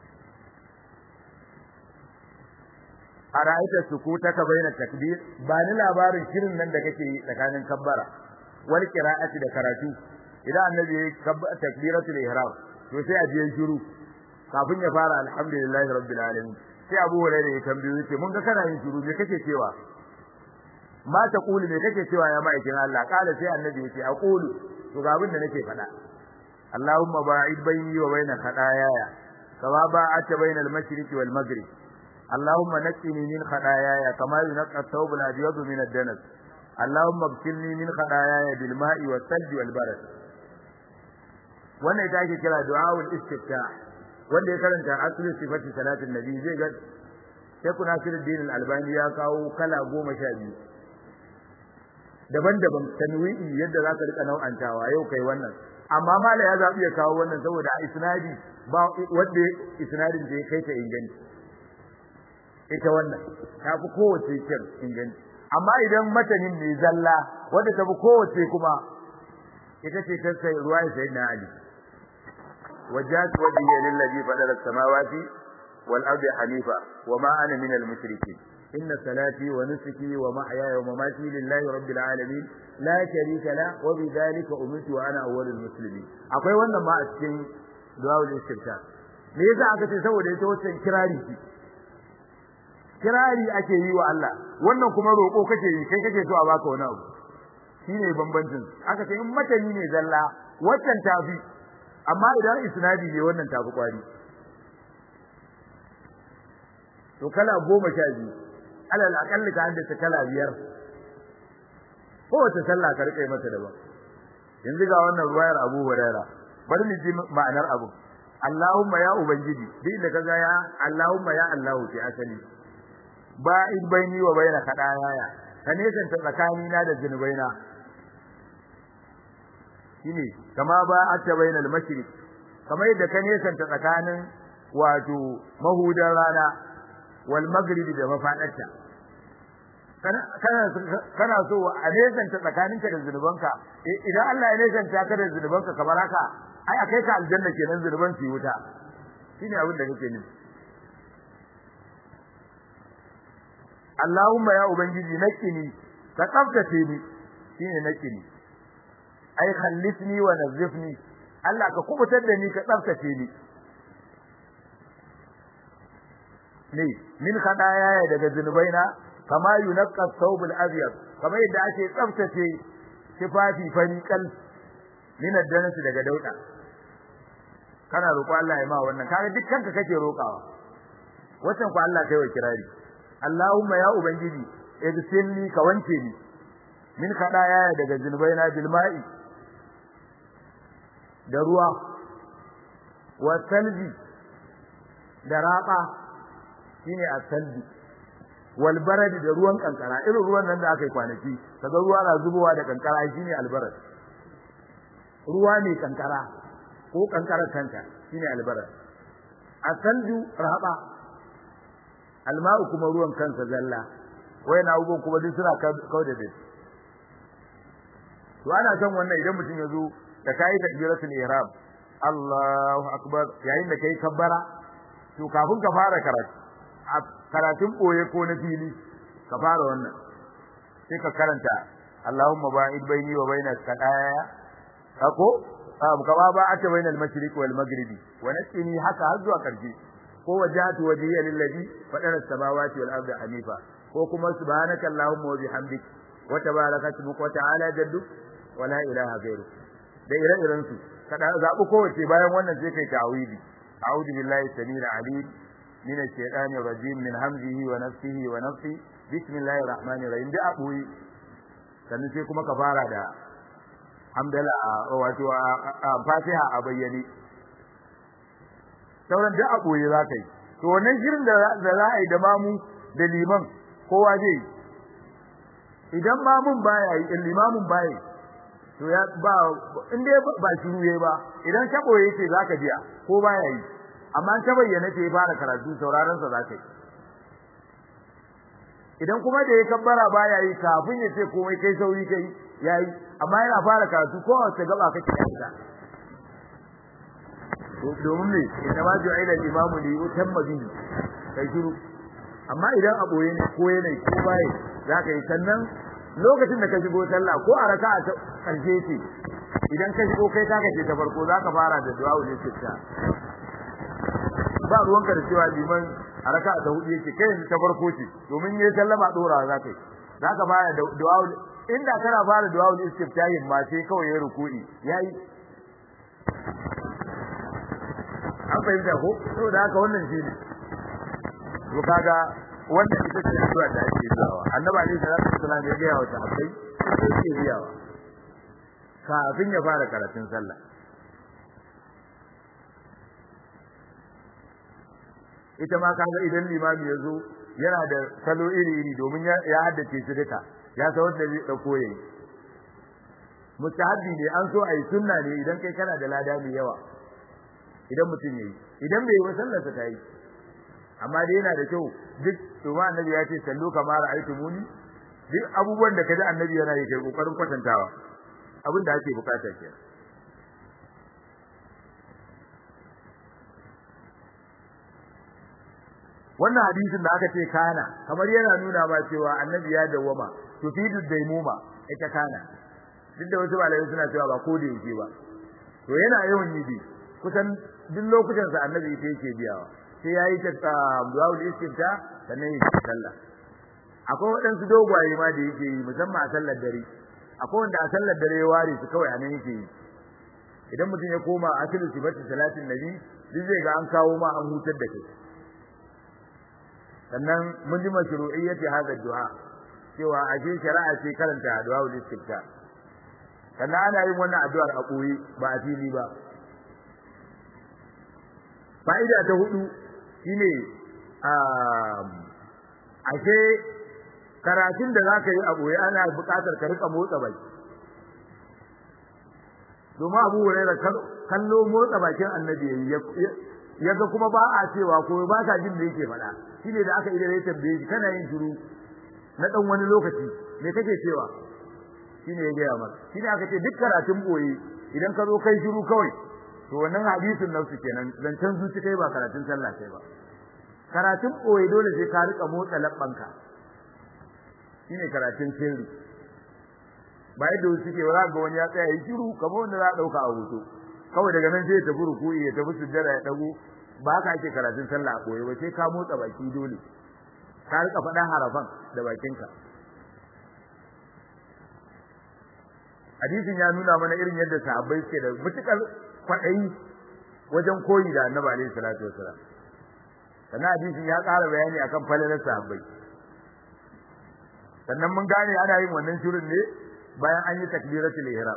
ara'aita sukutaka baina takbir ba ni labarin shirin nan da kake yi tsakanin kabbara wal qira'ati da karatu idan annabi ya takbiratul ihram to sai a biyan shiru kafin ya fara alhamdulillahi rabbil alamin sai Abu Hurairah ya tambaye yace mun ga kana yin shiru me kake cewa ma ta kuli me kake cewa ya ma'aikin Allah kala sai annabi yace aqulu to ga abin da nake faɗa Allahumma ba'id bayni wa baina khataaya kama ba'ata baina al-mashriq wal maghrib Allahumma naqqini min khataaya kama yunqqa ath-thawb al-abyad min ad-danas Allahumma ighsilni min khataaya bil ma'i was thalj wal barad wannan ita ake kira du'aul istiftah wanda ya karanta asli sifati salatin nabi zai ga sai kuna sirrin al-albani ya kawo kala goma sha biyu daban-daban tanwi'i yadda za ka rika nau'antawa yau kai wannan amma mala ya zabi ya kawo wannan saboda a isnadi ba wanda isnadin da ya kai ta inganci ita wannan ta fi kowace kyan inganci amma idan matanin ne zalla wanda ta fi kowace kuma ita ce ta sai ruwa sai na ali wajhat wajhi lillazi fadara samawati wal ardi hanifa wama ana min al mushrikin إن صلاتي ونسكي ومحياي ومماتي لله رب العالمين لا شريك له وبذلك أمرت وأنا أول المسلمين akwai wannan ma a cikin du'aul istifta me yasa aka ce saboda ita wannan kirari ce kirari ake yi wa Allah wannan kuma roko kake yi kai kake so a baka wani abu shine bambancin aka ce in matani ne zalla waccan tafi amma idan isnadi ne wannan tafi kwari to kala goma sha biyu alal akalli ka haddace kala biyar kowace sallah ka rike mata daban yanzu ga wannan ruwayar Abu Huraira bari mu ji ma'anar abu Allahumma ya ubangiji duk da kaga ya Allahumma ya Allah fi asali ba'id baini wa baina kadaya ka nesanta tsakanina da zunubaina shine kama ba atta bainal mashriq kamar yadda ka nesanta tsakanin wato mahudan rana wal maghrib da mafadarta kana kana so a nesanta tsakaninka da zunubanka idan Allah ya nesanta ka da zunubanka kamar haka ai akai ka aljanna kenan zunuban su wuta shine abin da kake nufi Allahumma ya ubangiji nakini ka tsaftace ni shine nakini ai khallisni wa nazifni Allah ka kubutar da ni ka tsaftace ni ne min khadaya daga zunubaina kama yunqqa thawbul abyad kama yadda ake tsaftace tufafi fari kal min addanasi daga dauda kana roƙo Allah ya ma wannan kaga dukkan ka kake roƙawa wannan ku Allah kai wa kirari Allahumma ya ubangiji igsilni ka wanke ni min khadaya daga zunubaina bil ma'i da ruwa wa salbi da raba shine asalbi wal barad da ruwan kankara irin ruwan nan da aka yi kwanaki kaga ruwa na zubowa da kankara shine albarad ruwa ne kankara ko kankarar kanta shine albarad asalju raba alma'u kuma ruwan kansa zalla wayan abubuwan kuma duk suna kawo da dai to ana son wannan idan mutum ya zo da kai takbiratul ihram Allahu akbar yayin da kai kabbara to kafin ka fara karatu a karatun boye ko na fili ka fara wannan sai ka karanta Allahumma ba'id baini wa bainas qadaya ako ka ba ba ata bainal mashriq wal maghribi wa nasini haka har zuwa karshe ko wajhatu wajhiya lillazi fadara samawati wal ardi hanifa ko kuma subhanaka allahumma wa bihamdik wa tabaraka ismuka wa ta'ala jadduk wa la ilaha ghayruk da ire-iren su kada zabi kowace bayan wannan sai kai ta'awidi a'udhu billahi samil alim min ash-shaytanir rajim min hamzihi wa nafsihi wa nafsi bismillahir rahmanir rahim da abuyi sannan sai kuma ka fara da hamdala wato fatiha a bayyane sauran da abuyi za ka yi to wannan shirin da za a yi da mamu da liman kowa zai idan mamun baya yi limamin baya to ya ba in dai ba shiru yayi ba idan ta boye ce zaka biya ko baya yi amma ta bayyana ce fara karatu sauraron sa zaka yi idan kuma da ya kabbara baya yi kafin ya ce komai kai sauri kai yayi amma yana fara karatu ko wace gaba kake yi domin me inna ma ju'ila al-imamu li yutamma bihi kai shiru amma idan a boye ne ko yana ko baya zaka yi sannan lokacin da ka shigo sallah ko a raka'a ta karshe ce idan ka shigo kai ta kace ta farko zaka fara da du'a ul istifta ba ruwanka da cewa liman a raka'a ta hudu yake kai yanzu ta farko ce domin yayi sallama dora zaka yi zaka fara da du'a inda kana fara du'a ul istifta yin ma sai kawai ya ruku'i yayi an fahimta ko saboda haka wannan shi ne to kaga wannan ita ce addu'a da ake yawa annabi alaihi salatu wasallam ya ga wa sahabbai sai yake biyawa kafin ya fara karatun sallah ita ma kaga idan limami ya zo yana da salo iri iri domin ya haddace su duka ya san wanda zai dauko yayi mustahabbi ne an so ayi sunna ne idan kai kana da lada mai yawa idan mutum yayi idan bai yi wa sallarsa ta yi amma dai yana da kyau duk to ma annabi ya ce sallu kama ra'aytumuni duk abubuwan da kaji annabi yana yi kai kokarin kwatantawa abin da ake bukata kenan wannan hadisin da aka ce kana kamar yana nuna ma cewa annabi ya dawwama tufidu daimuma ita kana duk da wasu malamai suna cewa ba ko da yake ba to yana yawan yi bi kusan duk lokutan sa annabi ita yake biyawa sai yayi ta du'aul istifta sannan yi sallah akwai waɗansu dogwaye ma da yake yi musamman a sallar dare akwai wanda a sallar dare ya ware su kawai a nan yake yi idan mutum ya koma asilu sifati salatin nabi duk zai ga an kawo ma an hutar da kai sannan mun ji mashru'iyyati hadha du'a cewa ashe shari'a ce karanta du'aul istifta sannan ana yin wannan addu'ar a koyi ba a fili ba fa'ida ta hudu shine ashe karatun da zaka yi a boye ana buƙatar ka rika motsa baki domin Abu Hurairah kallo motsa bakin Annabi yaga kuma ba a cewa ko ba ka jin da yake faɗa shine da aka idare tambaye shi kana yin shiru na dan wani lokaci me kake cewa shine ya gaya maka shine aka ce duk karatun boye idan ka zo kai shiru kawai to wannan hadisin nafsu kenan zancen zuci kai ba karatun sallah kai ba karatun boye dole sai ka rika motsa labbanka shine karatun sirri ba yadda wasu suke ba ga wani ya tsaya yi shiru kamar wanda za a dauka a hoto kawai daga nan sai ya tafi ruku'i ya tafi sujjada ya dago ba haka ake karatun sallah a boye ba sai ka motsa baki dole ka rika faɗan harafan da bakinka hadisin ya nuna mana irin yadda sahabbai suke da mutukar kwaɗayi wajen koyi da annabi alaihi salatu wasalam sannan hadisin ya ƙara bayani akan falalar sahabbai sannan mun gane ana yin wannan shirin ne bayan an yi takbiratul ihram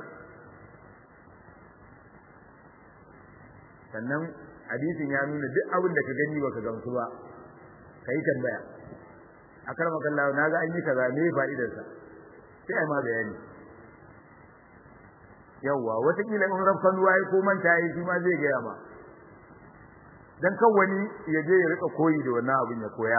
sannan hadisin ya nuna duk abin da ka gani baka gamsu ba kai tambaya akar makallawa naga an yi kaza me fa'idarsa sai ai ma bayani yawa watakila in rafkan ruwa ya ko manta yi shi ma zai gaya ma dan kan wani ya je ya rika koyi da wannan abin ya koya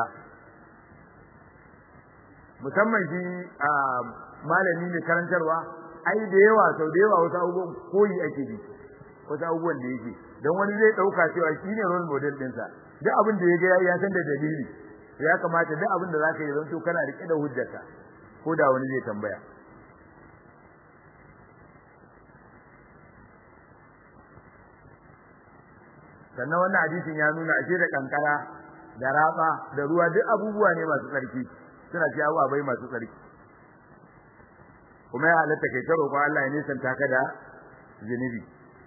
musamman shi a malami ne karantarwa ai da yawa sau da yawa wasu abubuwan koyi ake bi wasu abubuwan da yake don wani zai dauka cewa shi ne role model ɗinsa duk abin da ya ga ya san da dalili ya kamata duk abin da zaka yi zanto kana rike da hujjarka ko da wani zai tambaya sannan wannan hadisin ya nuna ashe da kankara da raba da ruwa duk abubuwa ne masu tsarki suna ci abubuwa bai masu tsarki kuma ya halatta kai ta roƙon Allah ya nisanta ka da zunubi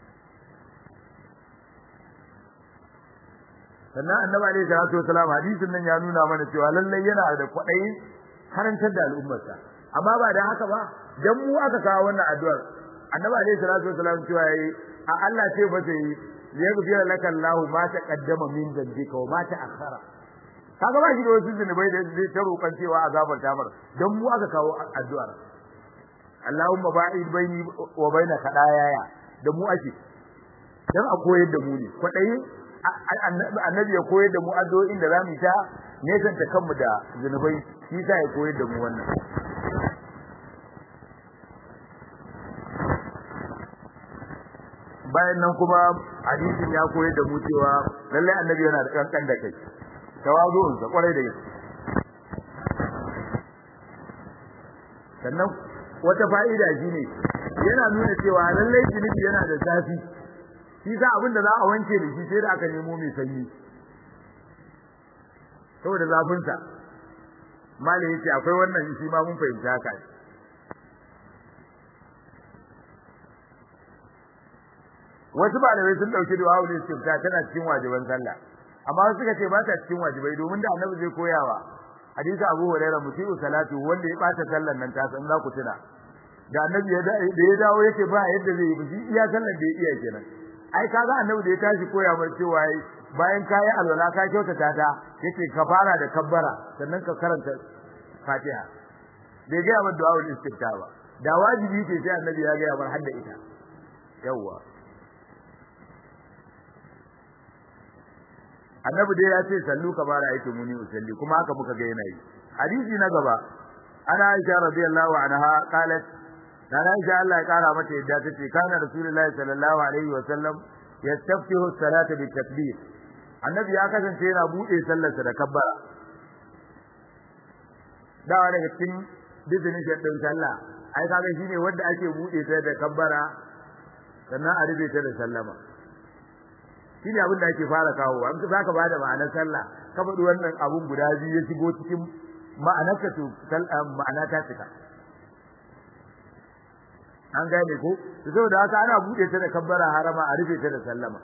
sannan annabi alaihi salatu wasalam hadisin nan ya nuna mana cewa lallai yana da kwaɗayi karantar da al'ummarsa amma ba da haka ba dan mu aka kawo wannan addu'ar annabi alaihi salatu wasalam cewa yayi a Allah ce ba sai yaghfir laka Allahu ma taqaddama min dhanbika wa ma ta'akhkhara kaga ba shi da wasu zunubai da zai ta roƙan cewa azabar tamar dan mu aka kawo addu'ar Allahumma ba'id baini wa baina kadayaya da mu ake dan a koyar da mu ne kwadayi annabi ya koyar da mu addu'o'in da zamu ta nesanta kanmu da zunubai shi sa ya koyar da mu wannan bayan nan kuma hadisin ya koyar da mu cewa lalle annabi yana da kankan da kai tawazu'un sa kwarai da gaske sannan wata fa'ida shine yana nuna cewa lalle zunubi yana da zafi shi sa abin da za a wanke da shi sai da aka nemo mai sanyi saboda zafin sa malai yace akwai wannan shi ma mun fahimta haka wasu malamai sun dauki du'a ne istifta tana cikin wajiban sallah amma wasu suka ce ba ta cikin wajibai domin da annabi zai koyawa hadisi Abu Hurairah musiu salatu wanda ya bata sallar nan ta san za ku tuna da annabi ya da ya dawo yake ba yadda zai yi shi iya sallar da ya iya kenan ai kaga annabi da ya tashi koya mai cewa bayan kayi alwala ka kyautata ta yace ka fara da kabbara sannan ka karanta Fatiha bai ga ba du'a istifta ba da wajibi ce sai annabi ya ga bar hadda ita yawwa annabi dai ya ce sallu ka bara yake muni usalli kuma haka muka ga yana yi hadisi na gaba ana aisha radiyallahu anha qalat dan aisha Allah ya kara mata yadda tace kana rasulullahi sallallahu alaihi wa sallam yastaftihu salata bi takbir annabi ya kasance yana bude sallarsa da kabbara dawa daga cikin definition din sallah ai kaga shine wanda ake bude ta da kabbara sannan a rufe ta da sallama shine abin da ake fara kawo an za ka bada ma'anar sallah ka faɗi wannan abun guda biyu ya shigo cikin ma'anar ka to ma'ana ta cika an gane ko to saboda haka ana bude ta da kabbara harama a rufe ta da sallama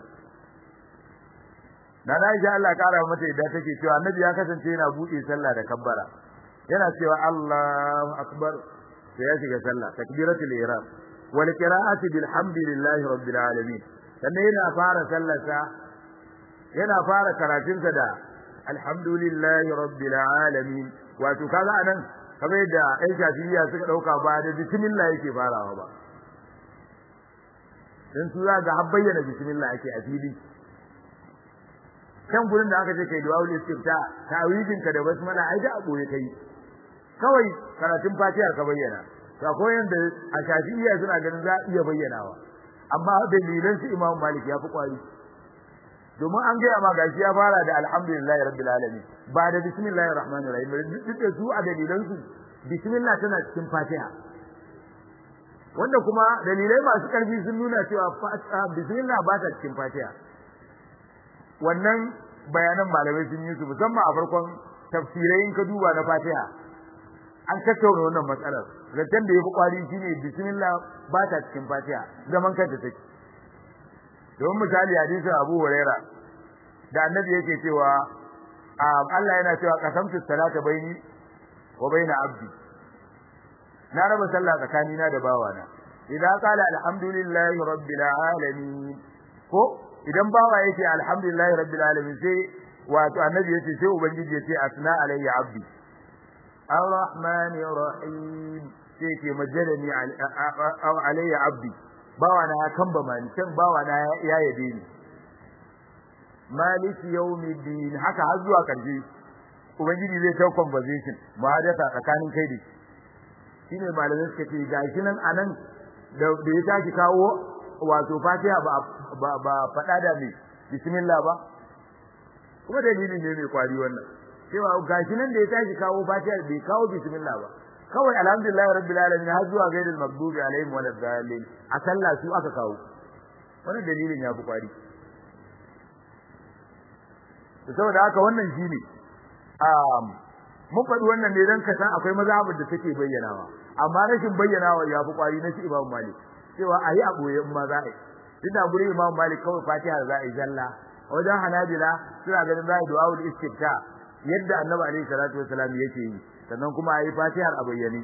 dan Aisha Allah kara mata idan take cewa annabi ya kasance yana bude sallah da kabbara yana cewa Allahu akbar sai ya shiga sallah takbiratul ihram wal qira'ati bilhamdillahi rabbil alamin sannan yana fara sallarsa yana fara karatunsa da alhamdulillahi rabbil alamin wato kaga anan kamar yadda ɗan shafi'iyya suka ɗauka ba da bismillah yake farawa ba dan su za ga har bayyana bismillah ake a fili kan gurin da aka ce kai du'a istifta tawidin ka da basmala ai da aboye kai kawai karatun fatihar ka bayyana to akwai yanda a shafi'iyya suna ganin za iya bayyanawa amma dalilan su imam malik ya fi kwari domin an gaya ma gashi ya fara da alhamdulillahi rabbil alamin ba da bismillahir rahmanir rahim duk da su a dalilan su bismillah tana cikin fatiha wanda kuma dalilai masu karfi sun nuna cewa bismillah ba ta cikin fatiha wannan bayanan malamai sun yi su musamman a farkon tafsirai in ka duba na fatiha an tattauna wannan matsalar zaton da ya fi kwari shine bismillah ba ta cikin fatiha zaman kanta take don misali hadisin Abu Huraira da annabi yake cewa Allah yana cewa qasamtu salata baini wa baina abdi na raba sallah tsakanina da bawana idan qala alhamdulillahi rabbil alamin ko idan bawa yake alhamdulillahi rabbil alamin sai wato annabi yace sai ubangiji yace asna alayya abdi arrahmanir rahim sai ke majadani alayya abdi bawa na ya kamba mani can bawa na ya yabe ni maliki yawmiddin haka har zuwa karshe ubangiji zai ta conversation muhadatha tsakanin kai da shine malamai suka ce gashi nan anan da da ya tashi kawo wato fatiha ba ba, ba fada da me bismillah ba kuma dalili ne mai kwari wannan cewa gashi nan da ya tashi kawo fatiha bai kawo bismillah ba kawai alhamdulillah rabbil alamin har zuwa gairil maghdubi alaihim walad dallin a sallah su aka kawo wannan dalilin ya fi kwari saboda haka wannan shine um mun faɗi wannan ne dan ka san akwai mazhabin da take bayyanawa amma rashin bayyanawa ya fi kwari na shi Imam Malik cewa ayi a boye in ma za a yi tunda gurin Imam Malik kawai Fatiha za a yi zalla wajen Hanabila suna ganin za a yi du'a ul istifta yadda Annabi alaihi salatu wasalam yake yi sannan kuma ayi fatihar a bayyane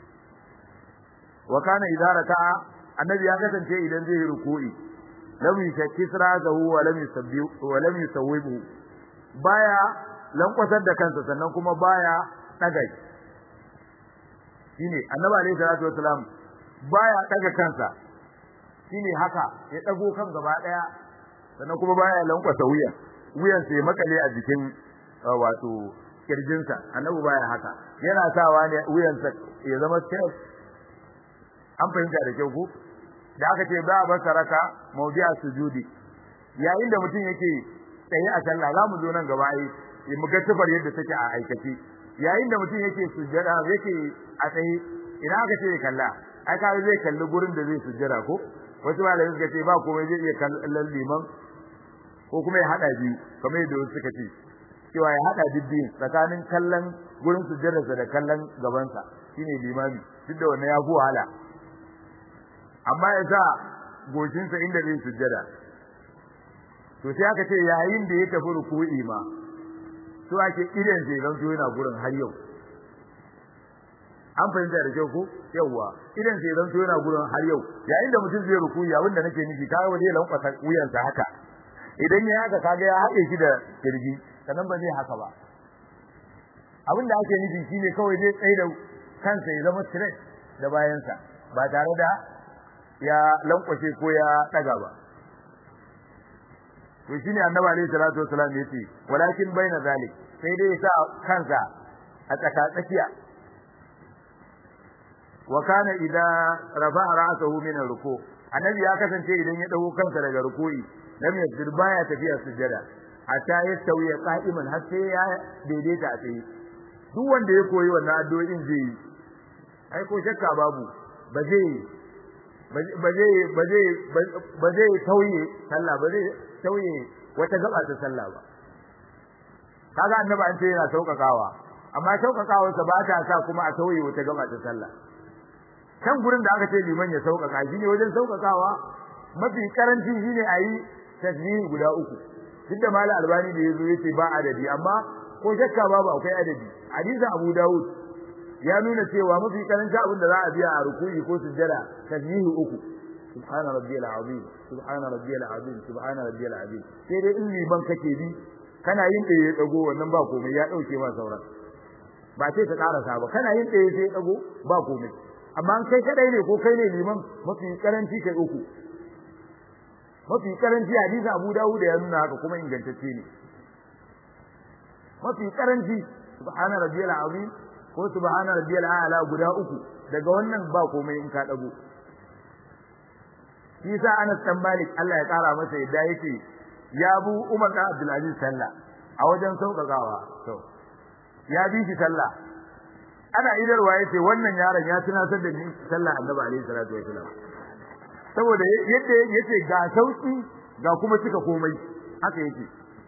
wa kana idza raka'a annabi ya kasance idan zai yi ruku'i lam yashakki siratahu wa lam yusabbihu wa lam yusawwibu baya lankwasar da kansa sannan kuma baya daga shine annabi alaihi salatu wasalam baya daga kansa shine haka ya dago kan gaba daya sannan kuma baya lankwasa wuyan wuyan sai makale a jikin wato kirjinsa annabi baya haka yana sawa ne wuyansa ya zama straight an fahimta da kyau ko da aka ce ba ba saraka mawdi'a sujudi yayin da mutum yake tsaye a sallah za mu zo nan gaba ai mu ga tufar yadda take a aikace yayin da mutum yake sujjada yake a tsaye ina aka ce kalla ai ka zai kalli gurin da zai sujjada ko wasu malamai suka ce ba komai zai iya kallon liman ko kuma ya hada biyu kamar yadda wasu suka ce cewa ya hada bibbiyin tsakanin kallon gurin sujjadarsa da kallon gabansa shine limami duk da wannan ya fi wahala amma ya sa goshinsa inda zai sujjada to sai aka ce yayin da ya tafi ruku'i ma to ake idan sai zan to yana gurin har yau an fahimta da kyau ko yawwa idan sai zan to yana gurin har yau yayin da mutum zai ruku'i abinda nake nufi kaga wani ya lankwasa wuyansa haka idan ya haka kaga ya haɗe shi da kirji sannan ba zai haka ba abin da ake nufi shine kawai zai tsaye da kansa ya zama straight da bayansa ba tare da ya lankwashe ko ya daga ba to shine annabi alaihi salatu wasallam yace walakin baina zalik sai dai sa kansa a tsaka tsakiya wa kana idza rafa'a ra'sahu min ruku annabi ya kasance idan ya dago kansa daga ruku'i lam yasjud baya tafiya sujjada hatta yastawi qa'iman har sai ya daidaita a tsaye duk wanda ya koyi wannan addu'o'in zai yi ai ko shakka babu ba zai ba zai ba zai ba zai tauye sallah ba zai tauye wata gaba ta sallah ba kaga annabi an ce yana saukakawa amma saukakawa sa ba ta sa kuma a tauye wata gaba ta sallah kan gurin da aka ce liman ya saukaka shine wajen saukakawa mafi karanci shine ayi tasbihi guda uku duk da malam albani da yazo yace ba adadi amma ko shakka babu akwai adadi hadisin abu daud ya nuna cewa mafi karanci abin da za a biya a ruku'i ko sujjada tasbihi uku subhana rabbiyal azim subhana rabbiyal azim subhana rabbiyal azim sai dai in liman kake bi kana yin da ya dago wannan ba komai ya dauke ma sauran ba sai ka karasa ba kana yin ɗaya sai dago ba komai amma kai kadai ne ko kai ne liman mafi karanci kai uku mafi karanci hadisi Abu Dawud ya nuna haka kuma ingantacce ne mafi karanci subhana rabbiyal azim ko subhana rabbiyal a'la guda uku daga wannan ba komai in ka dago shi sa Anas dan Malik Allah ya kara masa yadda yake ya bu Umar da Abdul Aziz sallah a wajen sauƙaƙawa to ya bi shi sallah ana idarwa yace wannan yaron ya tunatar da ni sallah Annabi alaihi salatu wasallam saboda yadda yace ga sauki ga kuma cika komai haka yake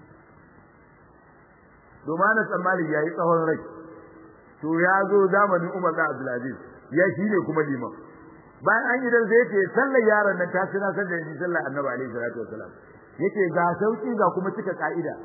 domin Anas dan Malik yayi tsawon rai to ya zo zamanin Umar da Abdul Aziz ya shine kuma liman bayan an yi dan sai yace sallar yaron nan ta tunatar da ni sallar Annabi alaihi salatu wasallam yake ga sauki ga kuma cika ka'ida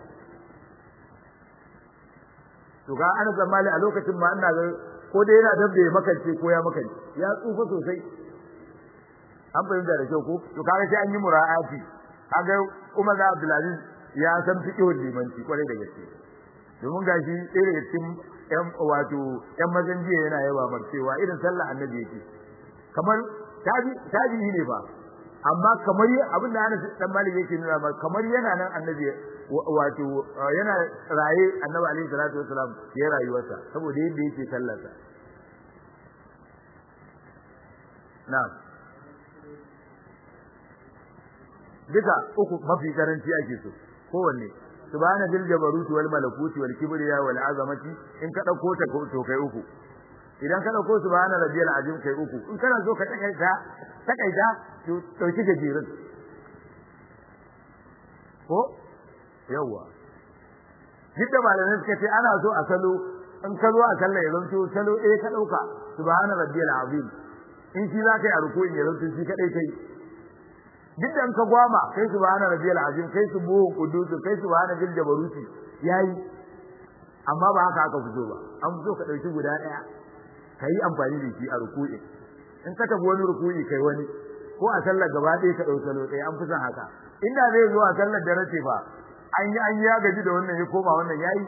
to ga ana zamali a lokacin ma ina ga ko dai yana dabbe ya makance ko ya makance ya tsufa sosai an fahimta da kyau ko to kaga sai an yi mura'ati kaga Umar da Abdulaziz ya san fiqhul limanci kwarai da gaske domin gashi ɗaya daga cikin ƴan wato ƴan mazan jiya yana yaba mar cewa irin sallah annabi yake kamar tabi tabi ne fa amma kamar abin da Anas dan Malik yake nuna ma kamar yana nan annabi wato yana raye annabi alaihi salatu wasalam ya rayuwarsa saboda yadda yake sallarsa na'am duka uku mafi karanci ake so kowanne subhana dil jabaruti wal malakuti wal kibriya wal azamati in ka dauko ta to kai uku idan ka dauko subhana rabbiyal azim kai uku in kana so ka takaita takaita to dauki gajirin ko yawa duk da malamai suka ce ana so a salo in ka zo a sallah ya zanto salo ɗaya ka ɗauka subhana rabbiyal azim in shi za ka yi a rukuin ya zanto shi kaɗai kai duk da in ka gwama kai subhana rabbiyal azim kai subuhu qudus kai subhana bil jabaruti yayi amma ba haka aka fito ba an fito ka ɗauki guda ɗaya ka yi amfani da shi a ruku'i in ka tafi wani ruku'i kai wani ko a sallar gaba ɗaya ka ɗau salo ɗaya an fi son haka inda zai zo a sallar da race ba an yi an ya gaji da wannan ya koma wannan yayi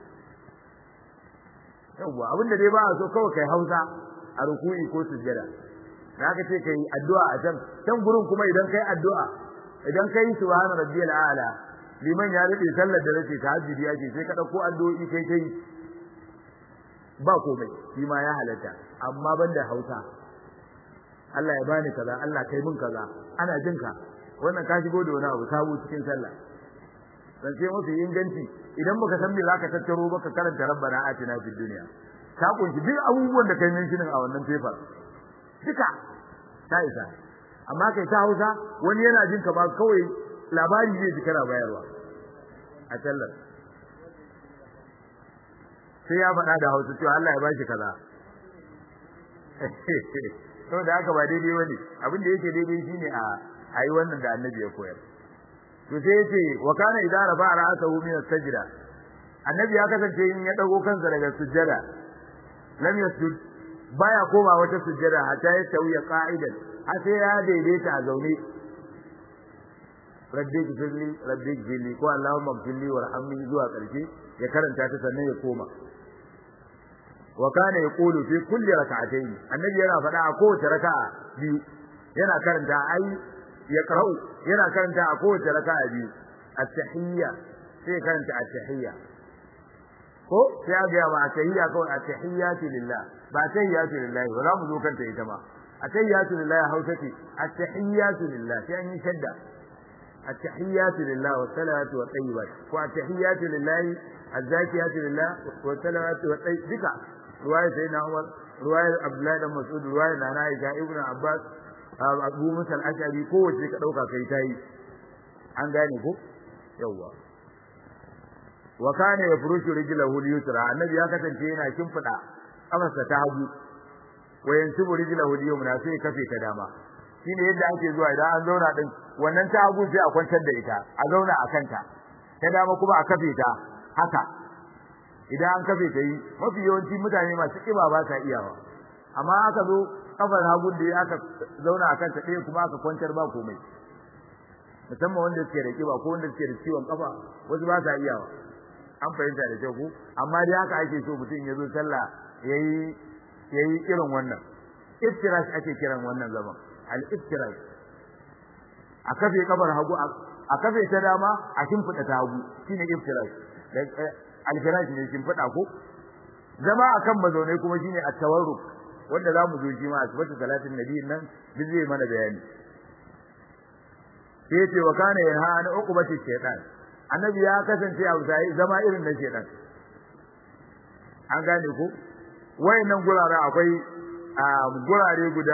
yawwa abinda dai ba a so kawai kai Hausa a ruku'i ko sujjada da aka ce kai addu'a a can can gurin kuma idan kai addu'a idan kai subhana rabbiyal a'la liman ya rike sallar da race tahajjudi yake sai ka dauko addu'o'i kai kai ba komai shi ma ya halatta amma banda Hausa Allah ya bani kaza Allah kai min kaza ana jinka wannan ka shigo da wani abu sabo cikin sallah dan sai mafi inganci idan baka san me zaka tattaro baka karanta rabbana atina fid dunya ka kunshi duk abubuwan da kai mention a wannan paper duka ta isa amma kai ta Hausa wani yana jin ka ba kawai labari zai ji kana bayarwa a sallar sai ya faɗa da Hausa cewa Allah ya bashi kaza to da haka ba daidai bane abin da yake daidai shine a ayi wannan da annabi ya koyar to sai yace wa kana idza rafa ra'sahu min as-sajda annabi ya kasance in ya dago kansa daga sujjada lam yasjud baya koma wata sujjada hatta ya tawiya qa'idan har sai ya daidaita a zaune rabbi gfirli rabbi gfirli ko allahumma gfirli warhamni zuwa karshe ya karanta ta sannan ya koma wa kana yaqulu fi kulli rak'atayn annabi yana faɗa a kowace raka'a biyu yana karanta ai yaqra'u yana karanta a kowace raka'a biyu at-tahiyya sai karanta at-tahiyya ko sai ya ga ma at-tahiyya ko at-tahiyyatu lillah ba tahiyyatu lillah ba za mu zo kanta ita ma at-tahiyyatu lillah hausati at-tahiyyatu lillah sai an yi shadda at-tahiyyatu lillah wa salatu wa tayyibat ko at-tahiyyatu lillah az-zakiyatu lillah wa salatu wa tayyibat duka ruwaya sayyidina Umar ruwaya Abdullahi dan Mas'ud ruwaya Nana Aisha Ibn Abbas Abu Musa al-Ash'ari kowace ka dauka kai tayi an gane ko yawa wa kana yafrushu rijlahu al-yusra annabi ya kasance yana kimfida kafarsa ta hagu wa yansibu rijlahu al-yumna sai kafe ta dama shine yadda ake zuwa idan an zauna din wannan ta hagu sai a kwantar da ita a zauna a kanta ta dama kuma a kafe ta haka idan an kafe ta yi mafi yawanci mutane masu kiba ba sa iyawa amma aka zo kafar hagun da aka zauna a kanta ɗaya kuma aka kwantar ba komai musamman wanda suke da kiba ko wanda suke da ciwon kafa wasu ba sa iyawa an fahimta da kyau ko amma dai haka ake so mutum ya zo sallah yayi yayi irin wannan iftirash ake kiran wannan zaman al iftirash a kafe kabar hagu a kafe ta dama a shimfida ta hagu shine iftirash al firash ne shimfida ko zama akan mazaunai kuma shine at-tawarruk wanda zamu zo shi ma a sifatu salatin nabi nan duk zai mana bayani sai ce wa kana yanha an uqubati shaytan annabi ya kasance a zai zama irin na shaytan an gane ko wayannan gurare akwai gurare guda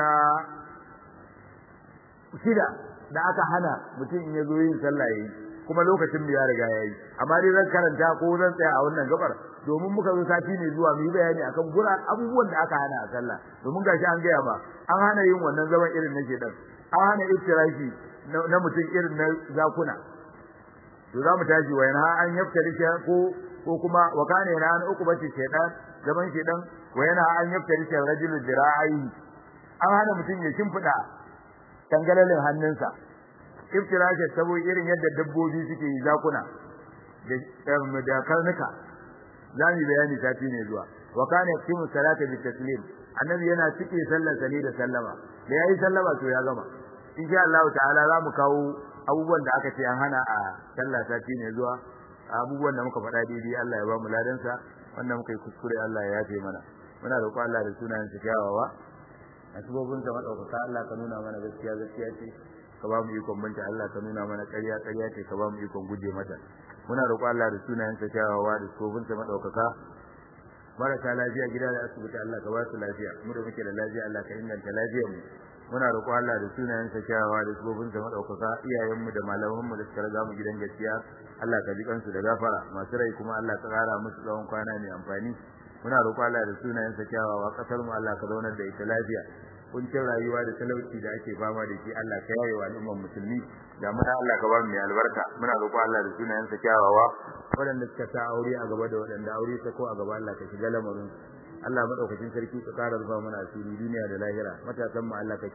shida da aka hana mutum in yazo yin sallah yayi kuma lokacin mu ya riga yayi amma dai zan karanta ko zan tsaya a wannan gabar domin muka zo sati ne zuwa mu yi bayani akan gura abubuwan da aka hana a sallah domin gashi an gaya ba an hana yin wannan zaman irin na shedan an hana iftirashi na mutum irin na zakuna to za mu tashi wa yana an yaftari ko ko kuma wa kana yana an uku bace shedan zaman shedan wa yana an yaftari shi rajulul dira'ai an hana mutum ya shimfida tangalalin hannunsa iftirashi sabo irin yadda dabbobi suke yi zakuna da da karnuka zamu bayani sati ne zuwa wa kana yaqimu salata bi taslim annabi yana cike sallar sani da sallama da yayi sallama to ya gama insha Allah ta'ala zamu kawo abubuwan da aka ce an hana a sallah sati ne zuwa abubuwan da muka faɗa daidai Allah ya ba mu ladan sa wannan muka yi kuskure Allah ya yafe mana muna roƙon Allah da sunayen sa kyawawa a sabobin sa madaukaka Allah ka nuna mana gaskiya gaskiya ce ka ba mu ikon banta Allah ka nuna mana ƙarya ƙarya ce ka ba mu ikon guje mata muna roƙon Allah da sunayen sa kyawawa da sabobin sa madaukaka marasa lafiya gida da asibiti Allah ka ba su lafiya mu da muke da lafiya Allah ka inganta lafiyar mu muna roƙo Allah da sunayen sa kyawawa da sabobin sa madaukaka iyayen mu da malaman mu da suka riga mu gidan gaskiya Allah ka ji kansu da gafara masu rai kuma Allah ka ƙara musu tsawon kwana mai amfani muna roƙo Allah da sunayen sa kyawawa kasar mu Allah ka zaunar da ita lafiya kuncin rayuwa da talauci da ake fama da shi Allah ka yaye wa al'ummar musulmi da muna Allah ka ba mu mai albarka muna roƙo Allah da sunayen sa kyawawa waɗanda suka sa aure a gaba da waɗanda aure ta ko a gaba Allah ka shiga lamarin Allah madaukakin sarki ka ƙara rufa mana asiri duniya da lahira matasan mu Allah ka